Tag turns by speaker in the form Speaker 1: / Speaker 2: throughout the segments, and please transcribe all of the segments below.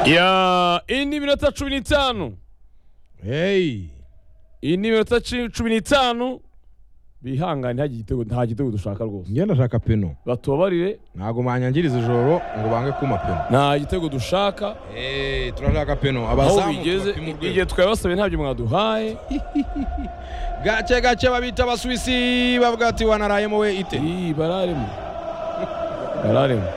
Speaker 1: ya iyi ni iminota cumi n'itanu
Speaker 2: Hey.
Speaker 1: iyi ni iminota ci- cumi n'itanu bihangane hagira igitego- nta gitego dushaka rwose
Speaker 2: njye ndashaka peno
Speaker 1: batubabarire
Speaker 2: ntabwo mwanyangiriza ijoro ngo bange kuma peno
Speaker 1: nta gitego dushaka
Speaker 2: Hey, turashaka peno
Speaker 1: aho
Speaker 2: abazamu
Speaker 1: bigeze
Speaker 2: tubapima urwego.
Speaker 1: igihe twabasabye ntabyo mwaduhaye
Speaker 2: gake gake babita abasuwisi bavuga ati wanarayemo we ite
Speaker 1: iyi bararemo bararemo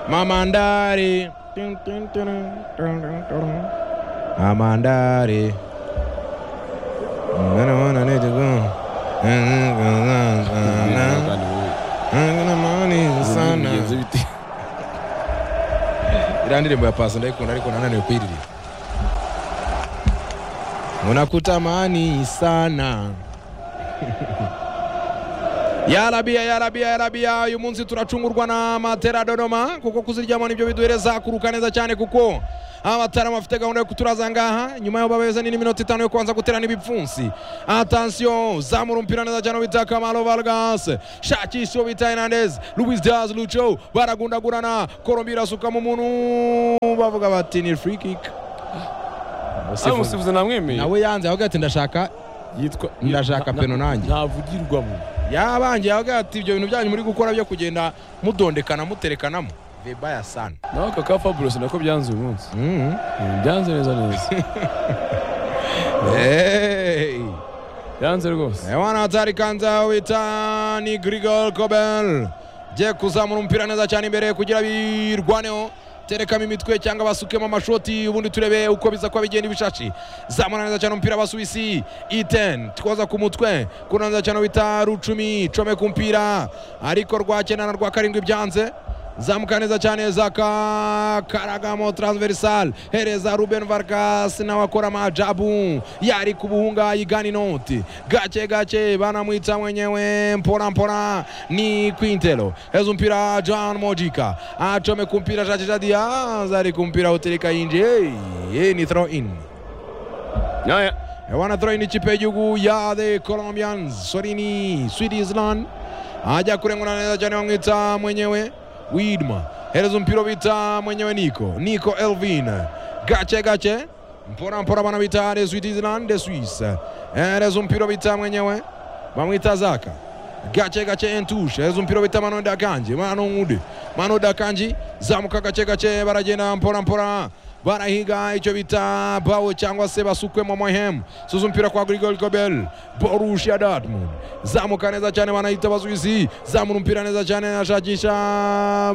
Speaker 2: mamandare amandare mwana wana netigo
Speaker 1: bigenze bite
Speaker 2: iriya ndirimbo ya pasi ndayikunda ariko nananiwe kuyiririmba unakutamani sana ya rabia ya rabia ya rabia uyu munsi turacungurwa na matera dodoma kuko kuziryamo nibyo biduhereza kuruka neza cyane kuko abatarama bafite gahunda yo kuturaza ngaha nyuma y'aho babeza n'indi minota itanu yo kubanza guterana ibipfunsi atansiyo zamura umupira neza cyane bita kamaro vargas shakisha uwo bita hernandez luis diaz lucho baragundagurana colombia irasukamo umuntu bavuga bati ni free kick
Speaker 1: aho umusifuzi namwemeye
Speaker 2: nawe yanze avuga ati ndashaka
Speaker 1: yitwa
Speaker 2: Ndashaka
Speaker 1: na-
Speaker 2: peno
Speaker 1: na-
Speaker 2: nanjye.
Speaker 1: ntavugirwamo
Speaker 2: yabangiye avuga ati ibyo bintu byanyu muri gukora byo kugenda mudondekana muterekanamo veba ya sana
Speaker 1: nawe aka ka fabulosi nako byanze uyu munsi Mm, byanze neza neza byanze rwose
Speaker 2: ewana hatari kanza wita ni grigol kobel giye kuzamura umupira neza cyane imbere kugira birwaneho terekamo imitwe cyangwa basukemo amashoti ubundi turebe uko biza kuba bigenda ibishashi zamura neza cyane umupira basuwisi iten twoza ku mutwe kuna neza cyane wita rucumi come ku mupira ariko rwa cyenda na rwa karindwi byanze zamuka neza cyane zaka karagamo transversal hereza ruben vargas nawe akora majabu yari ku buhunga igani noti gake gake banamwita mwenyewe mpora mpora ni quintelo heza umpira john mojika acome ku mpira shakisha diaz ari ku mpira utereka yinje hey, ni throw in
Speaker 1: Nyaya.
Speaker 2: wana throw in ikipe y'igihugu ya the colombians sorini sweet island ajya kurengura neza cyane bamwita mwenyewe widma hereza umupira bita mwenyewe niko niko elvin gace gace mpora mpora bana bita de sweet island de swiss hereza umupira bita mwenyewe bamwita zaka gace gace entushe hereza umupira bita mano dakanje mano ngude mano dakanje zamuka gace gace baragenda mpora mpora barahiga icyo bita bawo cyangwa se basukwemo mohemu suza umupira kwa grigol gobel borussia dortmund zamuka neza cyane banahita basubizi zamura umupira neza cyane ashakisha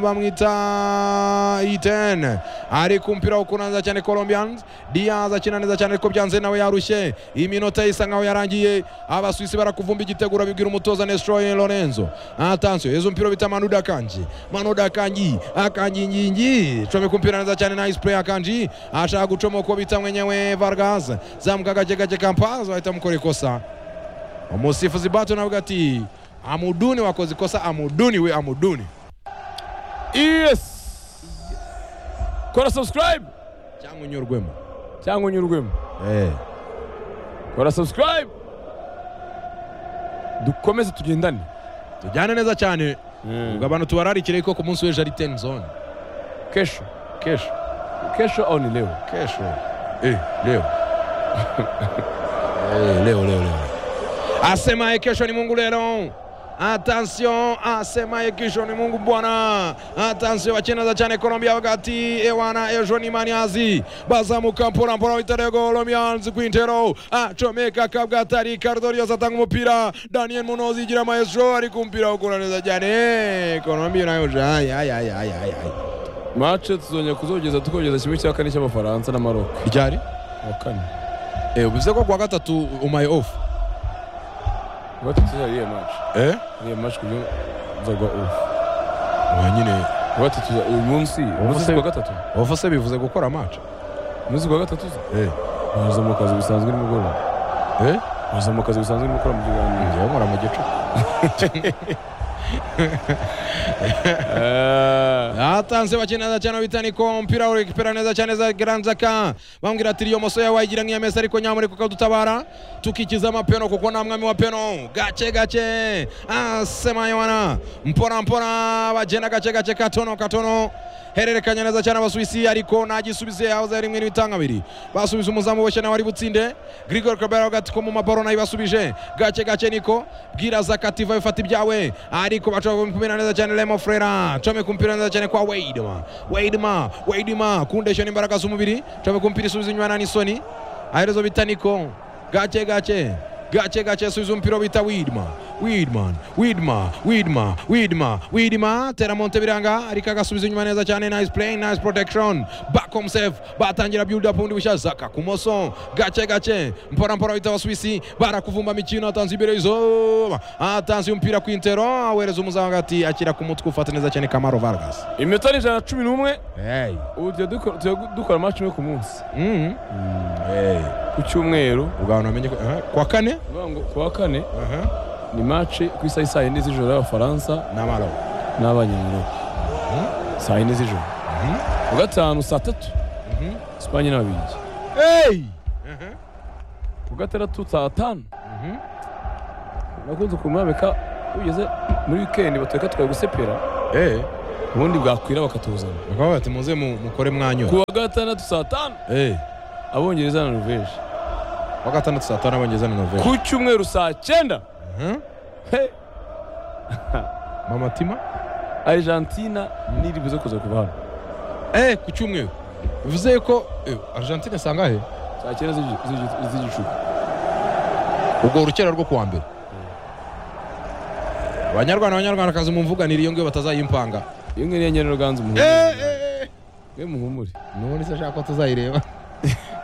Speaker 2: bamwita iten ari ku mupira ukuna neza cyane colombians diaz akina neza cyane ariko byanze nawe yarushye iminota isa nkaho yarangiye abasuwisi barakuvumba igitego urabibwira umutoza nestroye lorenzo atansiyo ezo umupira bita manuda kanji manuda kanji akanjingingi come ku mupira neza cyane nice play akanji ashaka gucoma uko bita mwenyewe vargas zamuka gake gake kampazo ahita amukora ikosa umusifuzi bato navuga ati amuduni wakoze ikosa amuduni we amuduni
Speaker 1: yes kora subscribe
Speaker 2: cyangwa unyurwemo
Speaker 1: cyangwa unyurwemo
Speaker 2: eh.
Speaker 1: kora subscribe dukomeze tugendane
Speaker 2: tujyane neza cyane ubwo abantu tubararikire yuko ku munsi w'ejo ari ten zone
Speaker 1: kesho
Speaker 2: kesho
Speaker 1: kesho au ni leo
Speaker 2: kesho eh, leo eh, leo leo leo asemaye kesho ni mungu lelo atansiyo asemaye kesho ni mungu bwana atansiyo bakineza cyane colombia wakati ewana ejo ni maniazi bazamuka mpora mpora witarego olomyanzi kwintero acomeka kabwatari cardorios atanga umupira daniel munozi igira maestro ari kumpira ukura neza cyane colombia nayo jayi ayi ayi ayi ayi
Speaker 1: mace tuzongera kuzogeza tukogeza kimwe cya kane cy'abafaransa na maroko
Speaker 2: ryari
Speaker 1: wa kane
Speaker 2: Eh, bivuze ko kuwa gatatu umaye ofu
Speaker 1: gatatu ariya mace
Speaker 2: eh?
Speaker 1: ariya mace ku buryo nzagwa ubu
Speaker 2: wa nyine
Speaker 1: gatatu uyu munsi umunsi
Speaker 2: se-
Speaker 1: kuwa gatatu
Speaker 2: ofu se bivuze gukora maca
Speaker 1: umunsi kuwa gatatu uza
Speaker 2: eh.
Speaker 1: waza mu kazi bisanzwe nimugoroba
Speaker 2: eh?
Speaker 1: waza mu kazi bisanzwe nimukora mu kiganiro
Speaker 2: njyewe nkora mu gicuku
Speaker 1: Eh,
Speaker 2: atanze bake neza cyane bita niko umupira urikipera neza cyane za garanzaka bambwira ati iyo moso yawe wayigira nk'iya mesa ariko nyamureka ukadutabara tukikiza amapeno kuko nta mwami wa peno gake gake asemayona mpora mpora bagenda gake gake katono katono hererekanya neza cyane abasuwisi ariko nagisubize yahoze ari rimwe n'ibitanga biri basubiza umuzamu boshye nawe ari butsinde grigor kabera agati ko mu mabaro nayo basubije gake gake niko bwira zakativa bifata ibyawe ariko baca kumupira neza cyane lemo frera come kumpira neza cyane kwa weidma weidma weidma kundesha n'imbaraga z'umubiri come kumpira isubiza inyuma n'isoni aherezo bita niko gake gake gake gake subiza umupira bita widma widman widma widma widma widma tera monte biranga ariko agasubiza inyuma neza cyane nice play nice protection back home safe batangira build up undi bushya zaka kumoso gake gake mpora mpora bita abasuwisi barakuvumba mikino atanze imbere y'izuba atanze umupira ku intero awereza umuzamu hagati akira ku mutwe ufata neza cyane kamaro vargas
Speaker 1: iminota ni ijana na cumi n'umwe
Speaker 2: hey.
Speaker 1: ubu tujya duko- tujya dukora amaci imwe ku munsi
Speaker 2: mm. hey.
Speaker 1: ku cyumweru
Speaker 2: ubwo namenye ko eh, kwa kane
Speaker 1: uvuga ngo ku wa kane
Speaker 2: uh -huh.
Speaker 1: ni maci ku isaha saa yine z'ijoro y'abafaransa
Speaker 2: namaro
Speaker 1: n'abanyayurope saa yine z'ijoro
Speaker 2: Mhm.
Speaker 1: ku gatanu saa tatu esipanye n'ababiligi
Speaker 2: hey.
Speaker 1: ku gatandatu saa tanu nakunze kumwambika ugeze muri wikendi batwereka twari gusepera
Speaker 2: hey.
Speaker 1: ubundi bwakwira bakatuzana
Speaker 2: bakaba bati muze mu- mukore mwanyura
Speaker 1: ku wa gatandatu saa tanu
Speaker 2: Eh,
Speaker 1: abongereza na noruveje
Speaker 2: kuwa gatandatu saa tanu abongereza na novemba
Speaker 1: ku cyumweru saa cyenda he,
Speaker 2: mama tima
Speaker 1: argentina niri buze kuza kuva hano
Speaker 2: Eh, ku cyumweru bivuze yuko eh, argentine sangahe
Speaker 1: saa cyenda z'igi- z'igi- z'igicuku
Speaker 2: ubwo urukera rwo kuwa mbere abanyarwanda abanyarwandakazi mumvuganira iyo ngiyo batazayimpanga
Speaker 1: iyo ngiyo niyo nyereroganza umuntu
Speaker 2: Eh, eh, eh.
Speaker 1: we muhumure
Speaker 2: nubundi se ashaka ko tuzayireba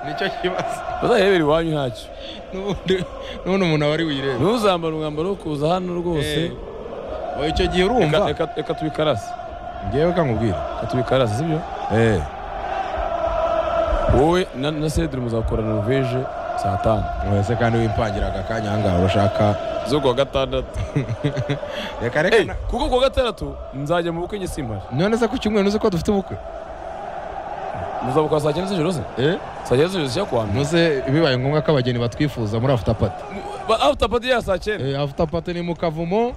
Speaker 2: nicyo kibazo
Speaker 1: bazarebera iwanyu ntacyo
Speaker 2: Nubundi- nubundi umuntu aba ari buyirebe
Speaker 1: ntuzambara umwambaro wo kuza hano
Speaker 2: Eh,
Speaker 1: rwose
Speaker 2: oya, icyo gihe
Speaker 1: Reka-
Speaker 2: urumva
Speaker 1: reka- reka tubikarase
Speaker 2: ngewe kankubwira
Speaker 1: reka tubikarase sibyo
Speaker 2: Eh,
Speaker 1: wowe na na sedire muzakora noruveje saa tanu
Speaker 2: oya, se kandi wimpangira aka kanya ahangaha urashaka
Speaker 1: zo ku wa gatandatu
Speaker 2: reka reka
Speaker 1: Hey,
Speaker 2: na-
Speaker 1: kuko ku wa gatandatu nzajya mu bukwe nyisimpari
Speaker 2: none se ku cyumweru nuze ko dufite ubukwe
Speaker 1: muzabukora saa cyenda z'ijoro se
Speaker 2: Eh?
Speaker 1: saa cyenda z'ijoro zijya kwa mbere
Speaker 2: muze bibaye ngombwa ko abageni batwifuza muri after party
Speaker 1: Ba- after party ya saa cyenda
Speaker 2: Eh, after party ni mu kavumo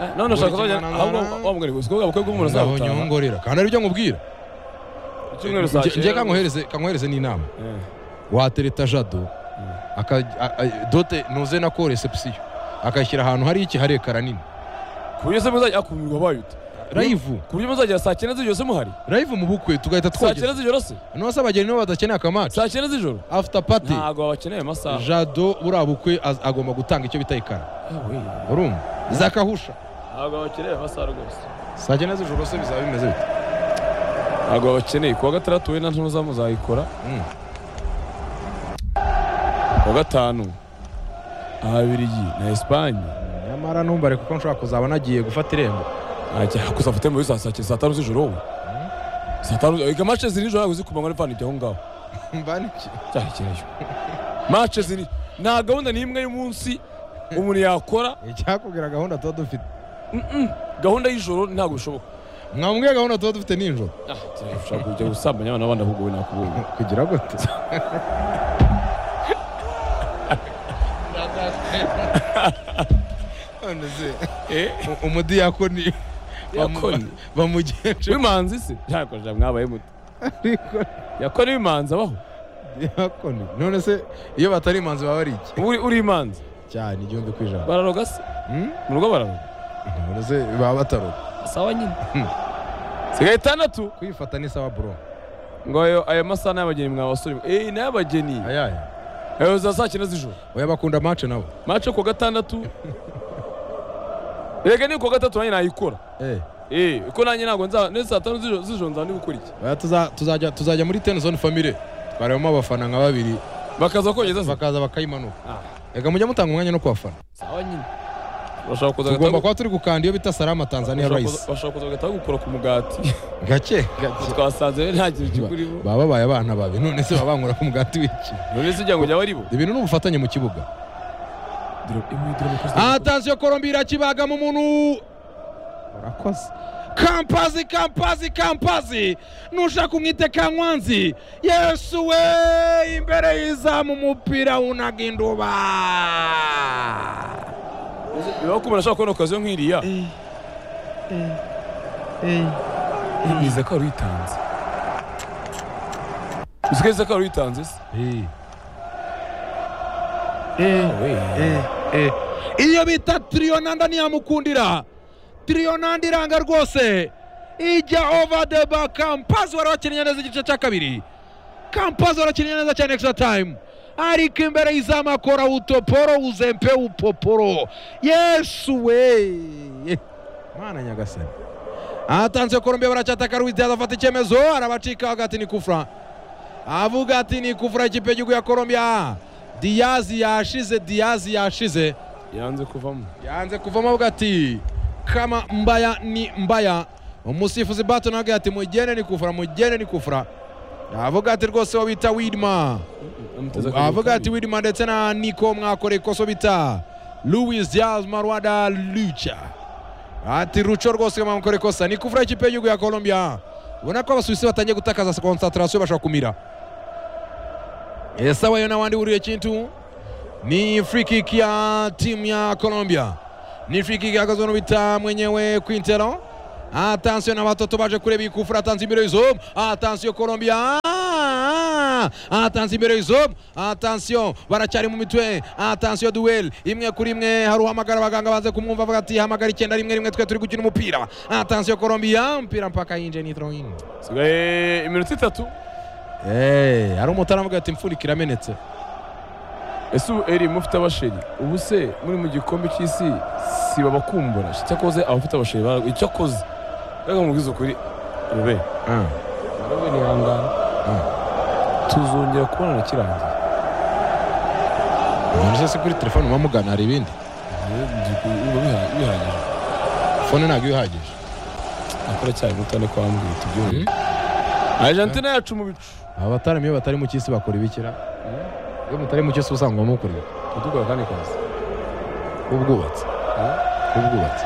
Speaker 1: Eh, none ushaka
Speaker 2: Buri
Speaker 1: kuzajya
Speaker 2: kimwe
Speaker 1: ahubwo
Speaker 2: nanana.
Speaker 1: wa mugani gusa kuko ubukwe bw'umuntu
Speaker 2: naho
Speaker 1: azabutaha
Speaker 2: nyongorera kandi aribyo nkubwira
Speaker 1: icyumweru saa
Speaker 2: Nge- nge
Speaker 1: cyenda
Speaker 2: kankohereze kankohereze n'inama
Speaker 1: Eh,
Speaker 2: watereta jado aka- a- a- dote nuze na ko reception akashyira ahantu hari iki hari ekara nini
Speaker 1: ku buryo se muzajya akumirwa bayuta
Speaker 2: live
Speaker 1: ku buryo muzagera saa cyenda z'ijoro se muhari
Speaker 2: live mu bukwe tugahita
Speaker 1: saa cyenda
Speaker 2: twogeza
Speaker 1: z'ijoro se
Speaker 2: nose abageni nibo badakeneye akamaci
Speaker 1: saa cyenda z'ijoro
Speaker 2: after party
Speaker 1: ntabwo bakeneye amasaha
Speaker 2: jado buriya bukwe az- agomba gutanga icyo bita ekara
Speaker 1: Ah, we.
Speaker 2: urumva zakahusha
Speaker 1: ntabwo bakeneye amasaha rwose
Speaker 2: saa cyenda z'ijoro se bizaba bimeze bite
Speaker 1: ntabwo bakeneye ku wa gatandatu we na ntuza muzayikora
Speaker 2: Mm.
Speaker 1: ku wa gatanu ababiligi na esipanye
Speaker 2: nyamara ntumbare kuko nshobora kuzaba nagiye gufata irembo
Speaker 1: ajya gusa afite muri saa cyenda saa tanu z'ijoro wowe saa tanu reka mace ziri nijoro ntabwo zikumanywa n'ipantaro ijya aho ngaho
Speaker 2: mbaniki
Speaker 1: cyahekerayo mace ziri nta gahunda n'imwe y'umunsi umuntu yakora
Speaker 2: icyakubwira gahunda tuba dufite
Speaker 1: Mm-mm. gahunda y'ijoro ntabwo bishoboka
Speaker 2: mwamubwiye gahunda tuba dufite nijoro
Speaker 1: Ah, turashaka kujya gusambanya abana b'abandi ahubwo we nakubonye
Speaker 2: kugira gute none se u- umudiyakoni
Speaker 1: yakoni
Speaker 2: bamugenje
Speaker 1: w'imanzi se yakora mwabaye muto
Speaker 2: ariko
Speaker 1: yakora w'imanzi abaho
Speaker 2: diyakoni none se iyo batari imanzi baba ari iki
Speaker 1: uri uri imanzi
Speaker 2: cyane igihumbi ku ijana
Speaker 1: bararoga se
Speaker 2: Hmm?
Speaker 1: mu rugo bararoga
Speaker 2: none se baba bataroga
Speaker 1: sawa nyine sigaye itandatu
Speaker 2: kwifata ni sawa bro
Speaker 1: ngo ayo ayo masaha ni ay'abageni mwa basore eh ni ay'abageni
Speaker 2: ayahe
Speaker 1: ayo za saa cyenda z'ijoro
Speaker 2: oya bakunda mace nabo
Speaker 1: mace ku wa gatandatu reka ni ku wa gatatu nanjye nayikora
Speaker 2: eh
Speaker 1: eh kuko nanjye ntabwo nza neza saa tanu z'ijoro z'ijoro nzaba ndi gukora iki
Speaker 2: Oya, tuza- tuzajya tuzajya muri ten zone family twarebamo abafana nka babiri
Speaker 1: bakaza kogeza se
Speaker 2: bakaza bakayimanuka
Speaker 1: Ah.
Speaker 2: reka mujya mutanga umwanya no kubafana
Speaker 1: sawa nyine bashaka kuza
Speaker 2: tugomba
Speaker 1: agataha-
Speaker 2: kuba turi gukanda iyo bita salama tanzania
Speaker 1: bashaka
Speaker 2: rice
Speaker 1: kuza- bashaka kuza bagahita bagukora ku mugati
Speaker 2: gake gake
Speaker 1: twasanze rero nta kintu kikurimo
Speaker 2: baba babaye abana babi none se baba bankura ku mugati w'iki
Speaker 1: none se ujya ngo jya baribo
Speaker 2: ibintu ni ubufatanye mu kibuga
Speaker 1: Dore- eh, wowe dore amakosa-
Speaker 2: atansiyo korombi irakibaga mu muntu urakoze kampazi kampazi kampazi nushaka umwite kankwanzi yesu we imbere y'izamu umupira unaga induba
Speaker 1: bibaho ko umuntu ashobora kubona okaziyo nk'iriya yemeza ko wari witanze usigeze ko wari witanze se
Speaker 2: iyo bita tiriyonanda ntiyamukundira tiriyonanda iranga rwose ijya ova deba kampazi wari wakinnye neza igice cya kabiri kampazi wari wakinnye neza cyane ekisita tayimu ariko imbere y'izamu akora utoporo uzempe upoporo yesu we mwana nyagasani ahatanze korombe baracyataka ruwizaza afata icyemezo arabacika hagati ni kufura avuga ati ni kufura ikipe y'igihugu ya korombiya diyazi yashize diyazi yashize
Speaker 1: yanze kuvamo
Speaker 2: yanze kuvamo avuga ati kama mbaya ni mbaya umusifuzi bato nawe ati mugende ni kufura mugende ni kufura avuga ati rwose wo bita widma
Speaker 1: Amuteze akaboko
Speaker 2: avuga ati
Speaker 1: kabiri.
Speaker 2: widma ndetse na niko mwakoreye ikoso bita louis diaz marwada lucha ati ruco rwose mwakoreye ikosa ni kuvura ikipe y'igihugu ya colombia ubona ko abasuwisi batangiye gutakaza konsantarasiyo bashobora kumira esawayo n'abandi buriye kintu ni free kick ya timu ya colombia ni free kick yahagazwe n'ubita mwenyewe kwintero atansiyo n'abatoto baje kureba iyi kufura atanze imbere y'izomu atansiyo colombia atanze imbere y'izomu atansiyo baracyari mu mitwe atansiyo duweli imwe kuri imwe hari uhamagara abaganga baze kumwumva avuga ati hamagara icyenda rimwe rimwe twe turi gukina umupira atansiyo colombia umupira mpaka yinje ni drawing
Speaker 1: Sigaye iminota itatu
Speaker 2: Eh, hari umutara avuga ati imfurika iramenetse
Speaker 1: ese ubu eri mufite abasheri ubu se muri mu gikombe cy'isi si babakumbura icyakoze abafite abasheri baragwa icyakoze reka mubwize ukuri rube rube nihangane tuzongera kubonana kirangiye
Speaker 2: umuntu se kuri telefone uba mugana hari ibindi
Speaker 1: uba biha- bihagije
Speaker 2: fone ntabwo ihagije
Speaker 1: akora cyane mutane kwa mbwira tubyumve argentine yacu mu bicu
Speaker 2: abataramiyo batari mu cy'isi bakora ibikira iyo mutari mu cy'isi usanga mukora iki?
Speaker 1: tudukora akandi kazi
Speaker 2: ubwubatsi ubwubatsi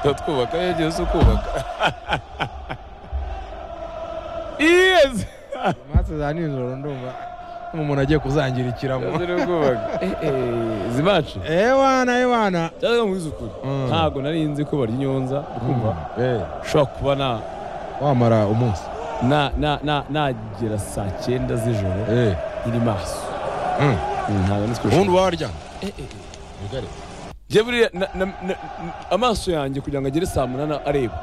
Speaker 1: turatwubaka yagiye se kubaka iyeze
Speaker 2: maze za nijoro ndumva umuntu agiye kuzangirikiramo
Speaker 1: yagiye kubaka izi maci
Speaker 2: ewana ewana
Speaker 1: cyangwa mubwize ukuri
Speaker 2: Mm.
Speaker 1: ntabwo nari nzi ko barya inyonza kumva
Speaker 2: Eh,
Speaker 1: ushobora kuba na-
Speaker 2: wamara umunsi
Speaker 1: na- na- na- nagera saa cyenda z'ijoro
Speaker 2: Eh,
Speaker 1: iri maso
Speaker 2: mm.
Speaker 1: ntabwo nzi ko
Speaker 2: ubundi
Speaker 1: bishobora-
Speaker 2: uba warya
Speaker 1: Eh, eh, eh. Njye buriya na- na- na- amaso yanjye kugira ngo agere saa munani areba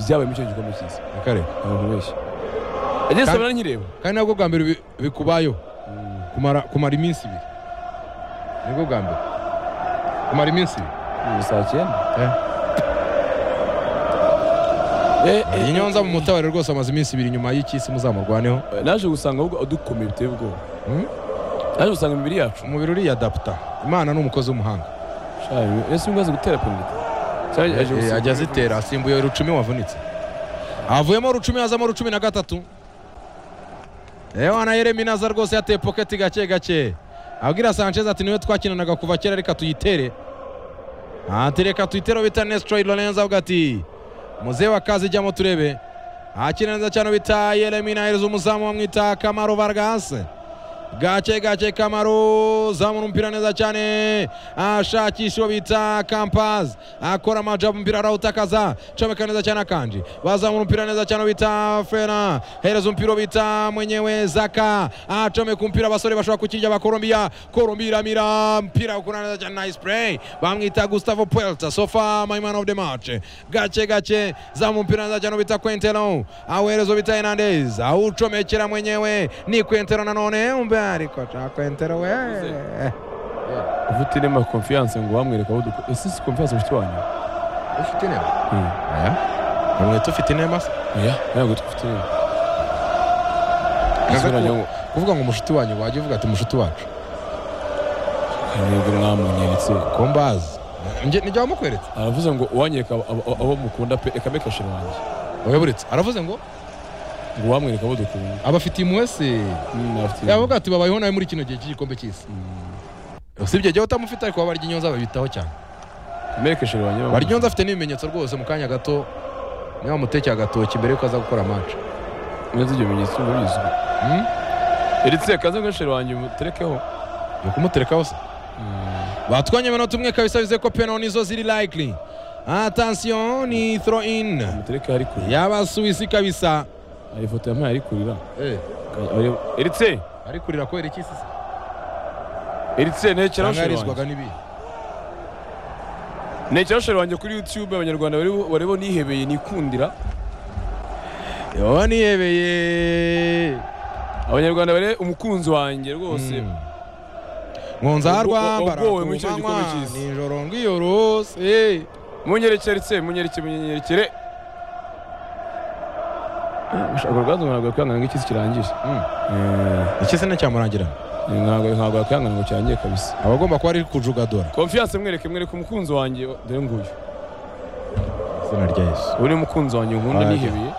Speaker 1: byabaye muri icyo gikombe cy'isi
Speaker 2: akareka
Speaker 1: ntabwo ntibeshye ageze saa munani nkireba
Speaker 2: kandi nabwo bwa mbere bi- bikubayeho kumara kumara iminsi ibiri nibwo bwa mbere kumara iminsi ibiri
Speaker 1: ubu saa cyenda
Speaker 2: Eh.
Speaker 1: Eh, eh,
Speaker 2: iyi nyonza mu mutabare rwose amaze iminsi ibiri nyuma y'icy'isi muzamurwaneho
Speaker 1: eh, naje gusanga ahubwo adukomeye biteye ubwoba
Speaker 2: Mm?
Speaker 1: naje gusanga imibiri yacu
Speaker 2: umubiri uriyadaputa imana ni umukozi w'umuhanga
Speaker 1: shaje ese umaze gutera penaliti Shaje aje
Speaker 2: Eh,
Speaker 1: gusimbuka.
Speaker 2: ajya azitera asimbuye rucumi wavunitse avuyemo rucumi hazamo rucumi na gatatu ewana yeremi naza rwose yateye poketi gake gake abwira sanchez ati niwe twakinanaga kuva kera reka tuyitere ati reka tuyitere bita nestroy lorenzo avuga ati muzehe wa kazi ijyamo turebe akina neza cyane bita yeremi nahereza umuzamu bamwita kamaro vargas gake gake kamaro zamura umupira neza cyane ashakisha uwo bita kampazi akora amajabu umupira arawutakaza comeka neza cyane akanji bazamura umupira neza cyane uwo bita fena hereza umupira uwo bita mwenyewe zaka acomeka umupira abasore bashobora kukirya bakorombiya korombiya iramira mpira ukora neza cyane nice play bamwita gustavo puelta sofa my man of the match gake gake zamura umupira neza cyane uwo bita kwentero awehereza uwo bita hernandez awucomekera mwenyewe ni kwentero nanone umbe ariko ca kwentero we
Speaker 1: ufite inema konfiyanse ngo wamwereka aho dukora ese si konfiyanse mushiki wanyu
Speaker 2: ufite inema umwete ufite inema se
Speaker 1: oya ntabwo dufite inema
Speaker 2: Kaga
Speaker 1: Isura
Speaker 2: ko-
Speaker 1: njya ngo
Speaker 2: kuvuga ngo umushuti wanyu wajya uvuga ati umushuti wacu
Speaker 1: ntabwo mwamunyeretse
Speaker 2: ko mbazi njye nijya wamukweretse
Speaker 1: aravuze ngo uwanyereka abo- abo- abo mukunda pe reka mekashe wanjye
Speaker 2: wayoboretse aravuze ngo
Speaker 1: ngo wamwereka abo dukunda
Speaker 2: abafitiye impuhwe se
Speaker 1: Mm, afite-
Speaker 2: yavuga ati babayeho nawe muri kino gihe cy'igikombe cy'isi usibye jya utamufite ariko babarya inyonza babitaho cyane
Speaker 1: merekesheje ba nyirawo
Speaker 2: baryonze afite n'ibimenyetso rwose mu kanya gato niba mutekeye agatoki mbere yuko aza gukora match
Speaker 1: neza ibyo bimenyetso uba ubizi
Speaker 2: Hmm?
Speaker 1: eritse kaze gashere wanjye umuterekeho
Speaker 2: yo kumuterekaho se batwanye amanota umwe kabisa bize ko peno nizo ziri likely atansiyo ni throw in
Speaker 1: umutereke hari kurira
Speaker 2: y'abasuwisi kabisa
Speaker 1: hari ifoto ya mpaya ari kurira
Speaker 2: Eh,
Speaker 1: eritse
Speaker 2: ari kurira kubera iki se
Speaker 1: eritse ntekeraho shere wanjye
Speaker 2: yangarizwaga n'ibi
Speaker 1: ntekeraho shere wanjye kuri youtube abanyarwanda barebo- barebo nihebeye nikundira
Speaker 2: yo niyebeye
Speaker 1: abanyarwanda bare umukunzi wanjye rwose
Speaker 2: nkunza
Speaker 1: Wago-
Speaker 2: rwambara
Speaker 1: wagowe muri kino
Speaker 2: kumanywa,
Speaker 1: gikombe cy'isi.
Speaker 2: nijoro ngiyorose
Speaker 1: munyerekere eritse munyerekere munyerekere ushobora kuba ntabwo yakwihangana nk'iki kirangije
Speaker 2: iki se ntacyamurangira
Speaker 1: Eh, ntabwo ntabwo yakwihangana ngo cyangiye kabisa
Speaker 2: abagomba kuba ari kujugadora
Speaker 1: konfiyanse mwereke mwereke umukunzi wanjye dore nguyu
Speaker 2: izina rya yesu
Speaker 1: ubu ni umukunzi wanjye nkunda
Speaker 2: Ajya.
Speaker 1: nihebeye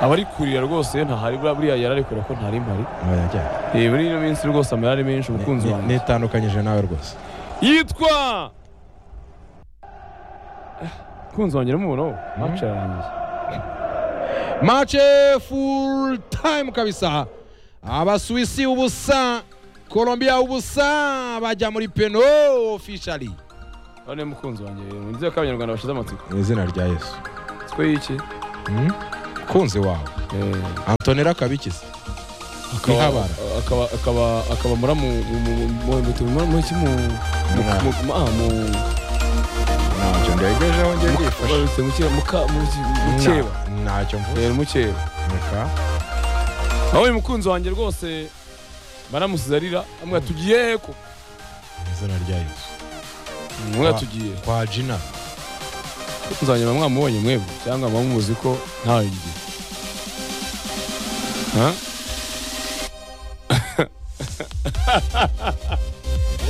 Speaker 1: aba ari kurira rose ntahari buriya buriya yararekura ko ntari mpari
Speaker 2: aba yajyanye.
Speaker 1: Eh, muri ino minsi rwose amarira ari menshi umukunzi
Speaker 2: Ni-
Speaker 1: wanjye
Speaker 2: nitandukanyije nawe rwose
Speaker 1: yitwa Ah, umukunzi wanjye uramubonaho mace yarangiye
Speaker 2: mace full time kabisa abasuwisi ubusa colombia ubusa bajya muri peno officially
Speaker 1: aho niyo mukunzi wanjye rero nzi ko abanyarwanda bashize amatsiko
Speaker 2: mu izina rya yesu
Speaker 1: twe y'iki
Speaker 2: Hmm? kunzi wawe antonera kabikizi
Speaker 1: Akaba-
Speaker 2: Ihabara.
Speaker 1: akaba akaba akaba mura mu mu mu- mu mu mu mu- mu iki mu mu
Speaker 2: Mwaka.
Speaker 1: mu- mu- ah, mu-
Speaker 2: ntacyo ndegejeho ngiye kwifasha
Speaker 1: barutse mu kera- mu ka- mu ki- mu keba
Speaker 2: Na- ntacyo mvuze
Speaker 1: rero mukeba
Speaker 2: Reka.
Speaker 1: aho uyu mukunzi wanjye rwose baramusize arira amwe tugiye ko
Speaker 2: mu izina rya yesu
Speaker 1: amwe
Speaker 2: Ah.
Speaker 1: tugiye
Speaker 2: kwa jina
Speaker 1: umukunzi wanjye muba mwamubonye mwebwe cyangwa muba muzi ko ntawe ngiye Ha?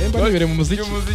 Speaker 2: Emba nibere mu muziki
Speaker 1: Iyo muziki